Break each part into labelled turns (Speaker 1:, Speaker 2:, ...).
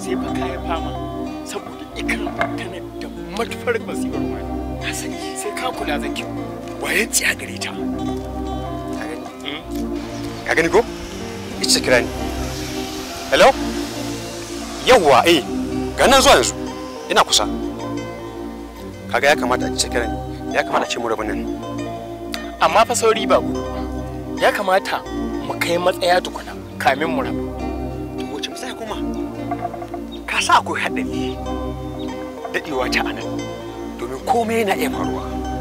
Speaker 1: sai fa kayan fama saboda ikram tana da matufar basira ruwa na sani sai ka kula zaki wayan ci a gare ta
Speaker 2: ka gani ka gani ko ita kira ni hello yawwa eh ga nan zuwa yanzu ina kusa kaga ya kamata a ce kira ni ya kamata a ce mu rabu nan
Speaker 1: amma fa sauri ba gudu ba ya kamata mu kai matsaya tukuna kamin mu rabu
Speaker 2: to wace matsaya kuma ka sa akwai haɗari daɗewa ta anan domin komai yana iya faruwa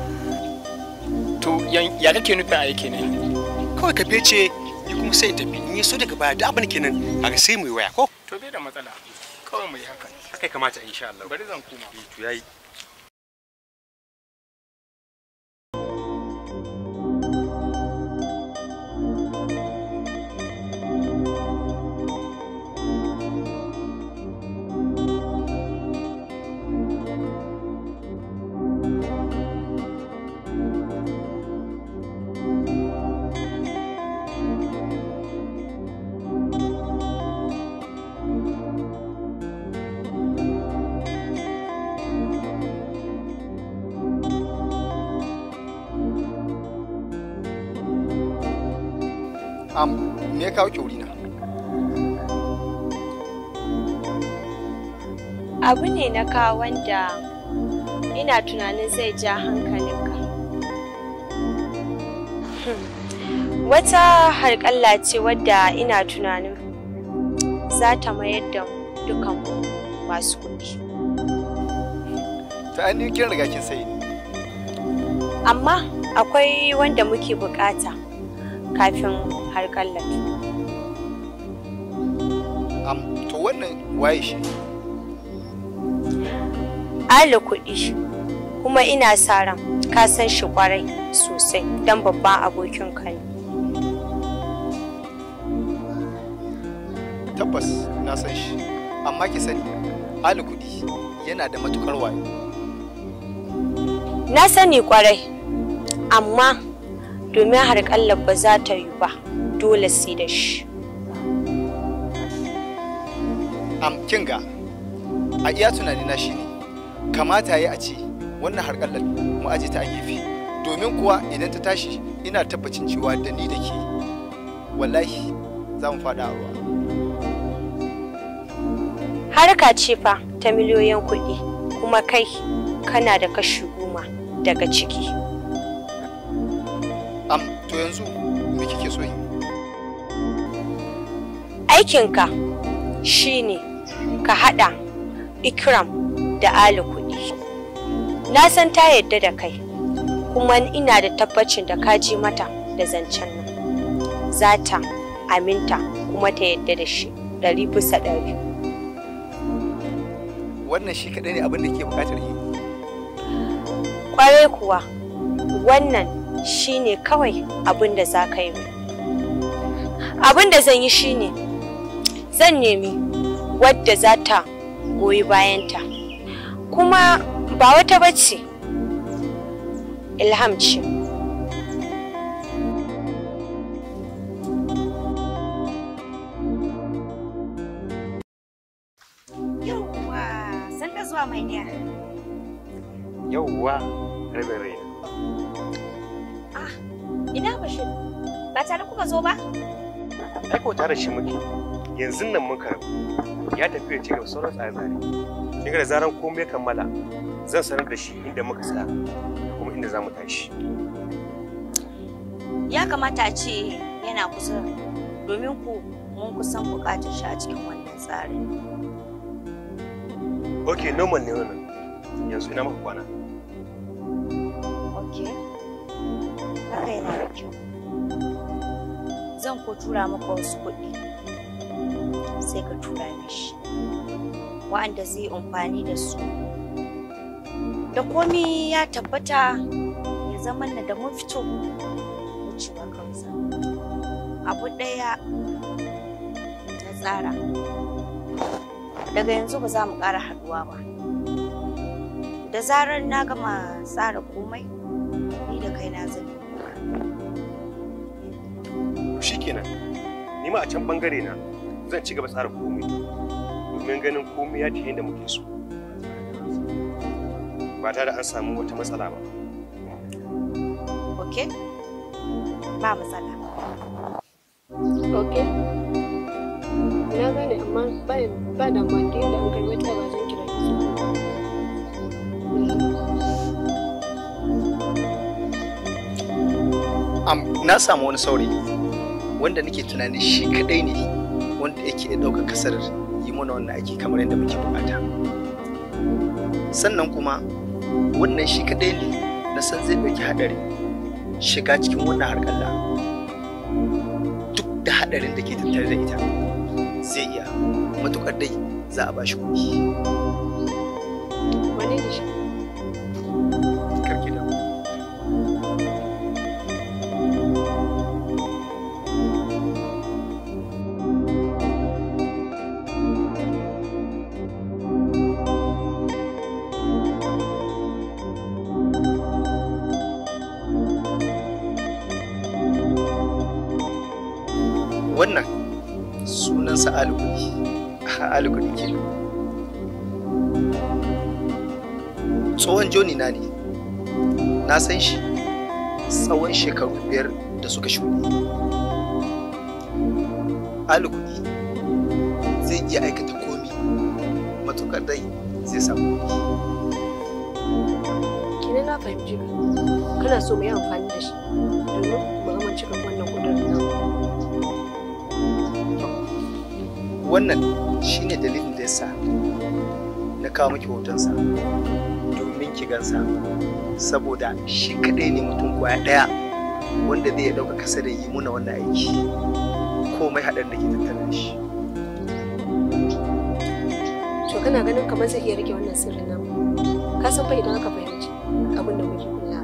Speaker 1: to yan- ya kake nufin aiki ne
Speaker 2: kawai ka fece ni kuma sai in tafi in yi so daga baya da abin kenan kaga sai mu yi waya ko
Speaker 1: to bai da matsala kawai mu yi haka
Speaker 2: haka ya kamata insha Allah
Speaker 1: bari zan koma
Speaker 2: to yayi
Speaker 3: am me ya kawo ki wurina
Speaker 4: abu ne na kawo wanda ina tunanin zai ja hankalinka Hmm. wata harƙalla ce wadda ina tunanin za ta mayar da mu dukan masu kuɗi
Speaker 3: ta an kin riga kin sayi ni
Speaker 4: amma akwai wanda muke bukata kafin harƙallar
Speaker 3: am to wannan waye shi
Speaker 4: Ali kuɗi kuma ina sa ran ka san shi kwarai sosai don babban abokin ka ne.
Speaker 3: tabbas na san shi amma ki sani ali kudi yana da matukar wayo
Speaker 4: Na sani kwarai amma domin harƙallar ba za ta yi ba dole sai da shi.
Speaker 3: am kin ga a iya tunani na shine kamata yi a ce wannan harkallar mu aje ta a gefe domin kuwa idan ta tashi ina tabbacin cewa da ni da ke wallahi za mu faɗa a ruwa
Speaker 4: Harka ce fa ta miliyoyin kuɗi kuma kai kana da kashi goma daga ciki.
Speaker 3: am to yanzu me kike so yi
Speaker 4: Aikinka shine ka haɗa Ikram da Ali kuɗi. Na san ta yadda da kai, kuma ina da tabbacin da ka ji mata da zancen nan. Za ta aminta kuma ta yadda da shi ɗari bisa ɗari.
Speaker 3: wannan shi kaɗai ne abin da ke buƙatar yi
Speaker 4: Ƙwarai kuwa, wannan shine kawai abin da za ka yi. Abin da zan yi shine, zan nemi wadda za ta goyi bayanta. Kuma ba wata bace, Ilham ce.
Speaker 5: Yawwa, san da zuwa mai niya.
Speaker 2: yauwa rabin rai
Speaker 5: Ah, ina Bashir? Ba tare kuka zo ba?
Speaker 2: ai ko tare shi muke yanzu nan mun karbu ya tafi ya ci gaba sauran tsare-tsare kin ga da zaran komai ya kammala zan sanar da shi inda muka tsaya da kuma inda za mu tashi
Speaker 5: Ya kamata a ce yana kusa domin ku mun kusan buƙatar shi a cikin wannan tsarin.
Speaker 2: ok normal ne wannan yanzu ina maka kwana
Speaker 5: Ok. Haka yana da kyau. Zan ko tura maka wasu kuɗi. Sai ka tura mishi. Wa'anda zai amfani da su. Da komi ya tabbata ya zama na da mun fito wucewa kansa. Abu ɗaya na tsara. Daga yanzu ba za mu ƙara haɗuwa ba. Da zarar na gama tsara komai, ni da kaina zan yi
Speaker 2: to shikenan ni ma a can bangare na zan ci gaba tsara komai domin domin ganin komai ya tafi da muke so ba tare da an samu wata matsala ba
Speaker 5: ok ba matsala
Speaker 6: ok na gane amma ba ba da mandi da an karbi ta ba zan kira ki so
Speaker 3: Am, na samu wani saurayi wanda nake tunani shi kadai ne wanda yake iya ɗaukar kasar yi mana wannan aiki kamar yadda muke bukata sannan kuma wannan shi kadai ne na san zai ɗauki haɗari shiga cikin wannan harƙalla duk da haɗarin da ke tattare da ita zai iya matuƙar dai za a bashi kuɗi
Speaker 6: wane ne shi
Speaker 3: karki da wannan sunansa alukudi alukudi ke tsohon joni na ne na san shi tsawon shekaru biyar da suka shuɗe alukudi zai iya aikata komi matukar dai zai samu kuɗi
Speaker 6: kina na fahimci ka kana so mu yi amfani da shi domin mu amince kan wannan kudurin nan
Speaker 3: wannan shine dalilin da yasa na kawo miki hotonsa domin ki gansa saboda shi kadai ne mutum kwaya daya wanda zai dauka kasa da yi muna wannan aiki komai haɗar da ke tattare da shi
Speaker 6: to kana ganin kamar zai iya rike wannan sirrin namu ka san fa idan aka fahimci abin da muke kula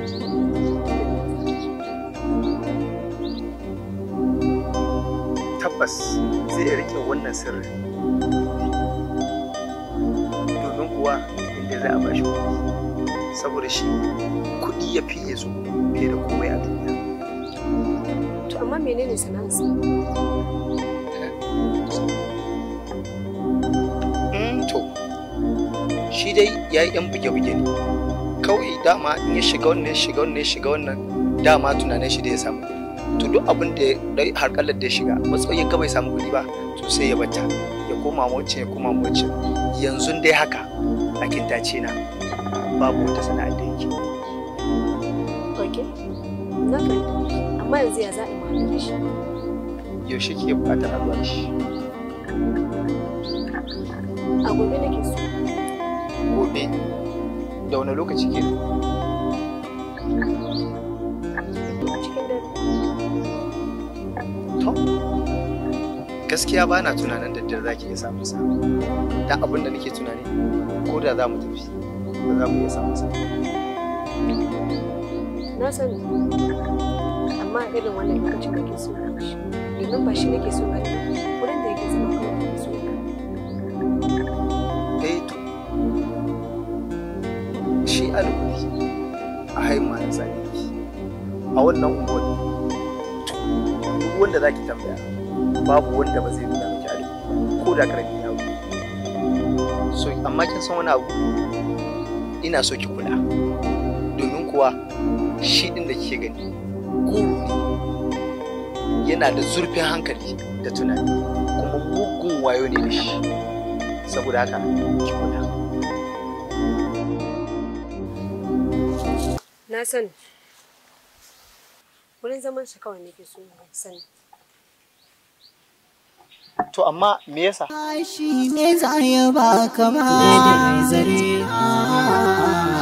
Speaker 3: tabbas zai rike wannan sirrin domin kuwa inda za a bashi kuɗi saboda shi kuɗi ya fiye su fiye da komai a duniya
Speaker 6: to amma menene sana'arsa
Speaker 3: Mm, to shi dai ya yi 'yan buge-buge ne kawai dama in ya shiga wannan ya shiga wannan ya shiga wannan dama tunanin shi da ya samu kuɗi to duk abin da ya harkalar da ya shiga matsayin ka bai samu kuɗi ba to sai ya bata ya koma wacce ya koma wacce yanzu dai haka a kintace na babu wata sana'ar da yake
Speaker 6: ok na fahimta amma yanzu ya za a yi magana da shi
Speaker 3: yaushe ke buƙatar a zuwa da shi
Speaker 6: a gobe nake so
Speaker 3: gobe da wani lokaci ke
Speaker 6: a cikin dare
Speaker 3: to gaskiya ba na tunanin da dare za ki iya samun sa da abin da nake tunani ko da za mu tafi ba za mu iya samun sa
Speaker 6: na sani amma a irin wannan lokacin da ke so na shi domin ba shi nake so ba ne wurin da yake zama kawai nake so ya
Speaker 3: eh to shi alƙuri a haima na zane a wannan unguwar to duk wanda za ki tambaya babu wanda ba zai nuna miki alƙuri ko da karamin yaro so amma kin san wani abu ina so ki kula domin kuwa shi ɗin da kike gani guru ne yana da zurfin hankali da tunani kuma mugun wayo ne da shi saboda haka ki kula
Speaker 6: na sani wurin zaman shi kawai nake so na sani
Speaker 3: to amma me yasa
Speaker 7: shi ne za ya ba kama da zare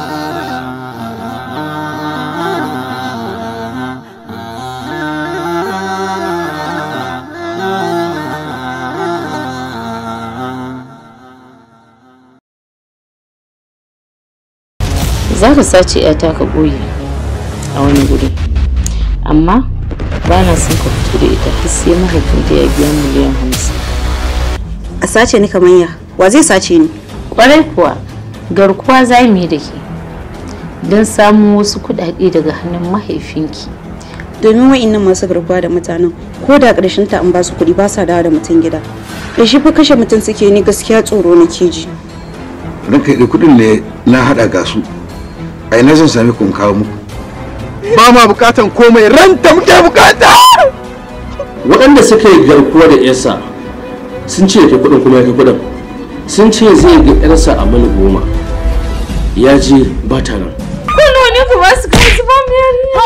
Speaker 8: za ka sace yata ka ɓoye a wani guri amma ba na son ka fito da ita har sai mahaifinta ya biya miliyan hamsin
Speaker 9: a sace ni kamar ya wa zai sace ni
Speaker 8: kwarai kuwa garkuwa za mu yi da ke don samun wasu kuɗaɗe daga hannun mahaifinki
Speaker 9: domin wa'innan masu garkuwa da mutanen ko da ƙarshen ta an ba su kuɗi ba sa dawo da mutum gida ƙarshe fa kashe mutum suke ni gaskiya tsoro nake ji
Speaker 10: ranka da kuɗin ne na haɗa ga su a ina zan sami kun kawo muku
Speaker 1: ba ma bukatan komai ranta muke bukata
Speaker 11: waɗanda suka yi garkuwa da yarsa sun ce ya kuɗin kuma ya kai kuɗin sun ce zai ga yarsa a mil goma ya je ba ta nan
Speaker 8: Kuno ne ku ba su kai su ba mu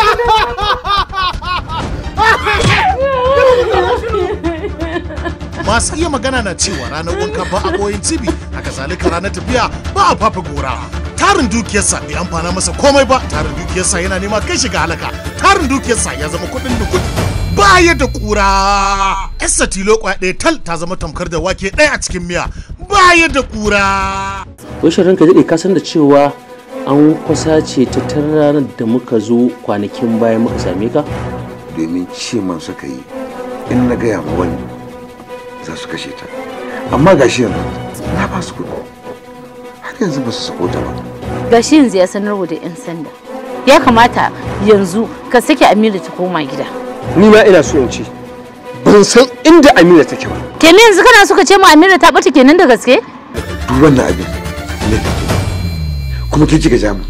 Speaker 12: masu iya magana na cewa ranar wanka ba a koyin cibi haka zalika ranar tafiya ba a fafa gora tarin dukiyarsa bai amfana masa komai ba tarin dukiyarsa yana nema kai shiga halaka tarin dukiyarsa ya zama kuɗin da kuɗi baya da kura yasa tilo kwaya ɗaya tal ta zama tamkar da wake ɗaya a cikin miya baya da kura
Speaker 11: wai shirin ka daɗe ka san da cewa an kwasa ce ta tun ranar da muka zo kwanakin baya muka same ka
Speaker 10: domin ce man suka yi in na gaya ma wani za su kashe ta amma gashi yanzu na ba su kuɗi har yanzu ba su sako ta ba
Speaker 8: gashi yanzu ya sanarwa da 'yan sanda ya kamata yanzu ka sake amira ta koma gida
Speaker 1: ni ma ina so in ce ban san inda amira take ba
Speaker 8: kenan yanzu kana so ka ce ma amira ta bata kenan da gaske
Speaker 10: duk wannan abin ne kuma ke kika ja mu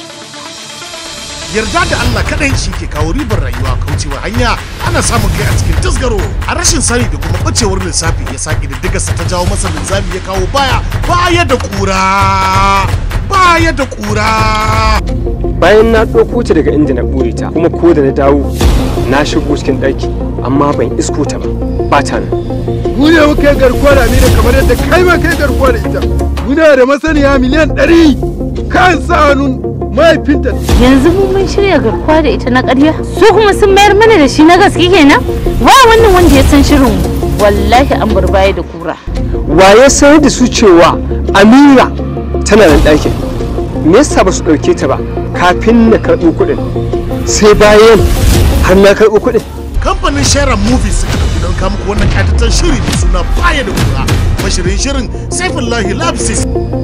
Speaker 12: yarda da Allah kadai shi ke kawo ribar rayuwa kaucewa hanya ana samun kai a cikin tasgaro a rashin sani da kuma bacewar lissafi ya sa ƙididdigarsa ta jawo masa linzami ya kawo baya baya da kura baya da kura
Speaker 1: bayan na ɗauko ta daga inda na ɓoye ta kuma ko da na dawo na shigo cikin ɗaki amma ban isko ta ba ba ta nan
Speaker 13: mu ne muka yi garkuwa da Amina kamar yadda kai ma kai garkuwa da ita muna da masaniya miliyan ɗari kan sa hannun mahaifinta
Speaker 8: yanzu mu mun shirya garkuwa da ita na ƙarya su kuma sun mayar mana da shi na gaske kenan wa wannan wanda ya san shirin wallahi an bar baya da kura
Speaker 1: waye sanar da su cewa amira tana nan ɗakin me yasa ba su ɗauke ta ba kafin na karɓo kuɗin sai bayan har na karɓo kuɗin
Speaker 12: kamfanin share movies suka ɗauki don kamuku wannan ƙatattun shiri mai suna baya da kura mashirin shirin saifullahi labsis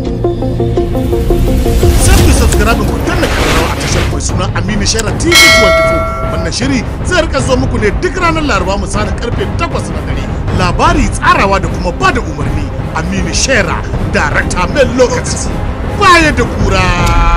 Speaker 12: sai ku subscribe ku danna kararrawa a tashar mai suna Aminu Shara TV 24 wannan shiri zai rika zo muku ne duk ranar Laraba misalin karfe 8 na dare labari tsarawa da kuma bada umarni Aminu Shera director mai lokaci baya da kura